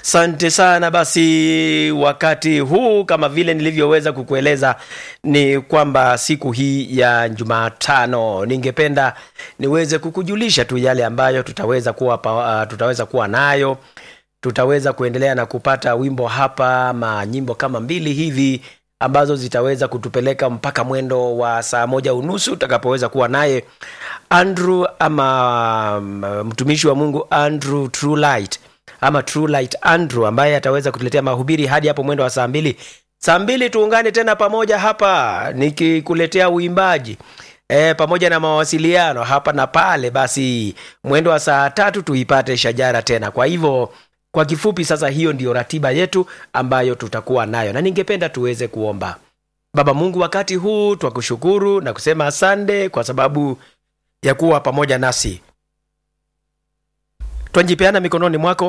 Asante sana. Basi wakati huu kama vile nilivyoweza kukueleza ni kwamba siku hii ya Jumatano ningependa niweze kukujulisha tu yale ambayo tutaweza kuwa, pa- uh, tutaweza kuwa nayo. Tutaweza kuendelea na kupata wimbo hapa ma nyimbo kama mbili hivi ambazo zitaweza kutupeleka mpaka mwendo wa saa moja unusu utakapoweza kuwa naye Andrew ama mm, mtumishi wa Mungu Andrew Truelight ama Truelight Andrew ambaye ataweza kutuletea mahubiri hadi hapo mwendo wa saa mbili. Saa mbili tuungane tena pamoja hapa nikikuletea uimbaji e, pamoja na mawasiliano hapa na pale. Basi mwendo wa saa tatu tuipate shajara tena. Kwa hivyo kwa kifupi, sasa hiyo ndiyo ratiba yetu ambayo tutakuwa nayo, na ningependa tuweze kuomba. Baba Mungu, wakati huu twakushukuru na kusema asante kwa sababu ya kuwa pamoja nasi. Twajipeana mikononi mwako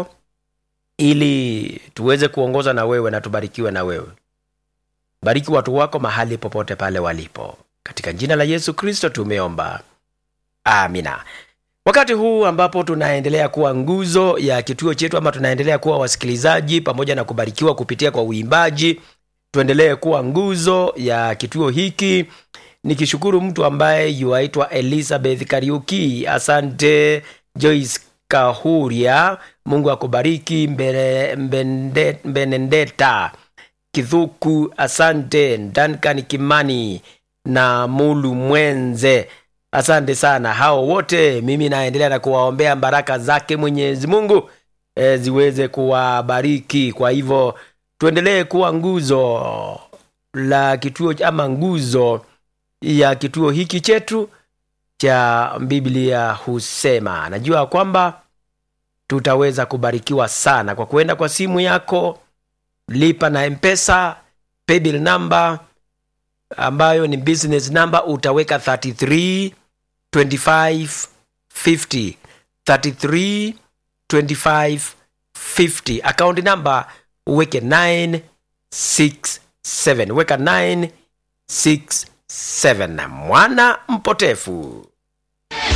ili tuweze kuongoza na wewe na tubarikiwe na wewe. Bariki watu wako mahali popote pale walipo, katika jina la Yesu Kristo tumeomba, amina. Wakati huu ambapo tunaendelea kuwa nguzo ya kituo chetu ama tunaendelea kuwa wasikilizaji pamoja na kubarikiwa kupitia kwa uimbaji, tuendelee kuwa nguzo ya kituo hiki nikishukuru mtu ambaye yuaitwa Elizabeth Kariuki. Asante Joyce Kahuria, Mungu akubariki. Mbere- Mbende- Mbenendeta Kithuku, asante. Duncan Kimani na Mulu Mwenze, asante sana. Hao wote mimi naendelea na kuwaombea baraka zake Mwenyezi Mungu e, ziweze kuwabariki. Kwa hivyo tuendelee kuwa nguzo la kituo ama nguzo ya kituo hiki chetu cha Biblia husema. Najua kwamba tutaweza kubarikiwa sana kwa kuenda kwa simu yako, lipa na Mpesa paybill number ambayo ni business number, utaweka 33 25 50 33 25 50 account number uweke 967 weka 967 mwana mpotefu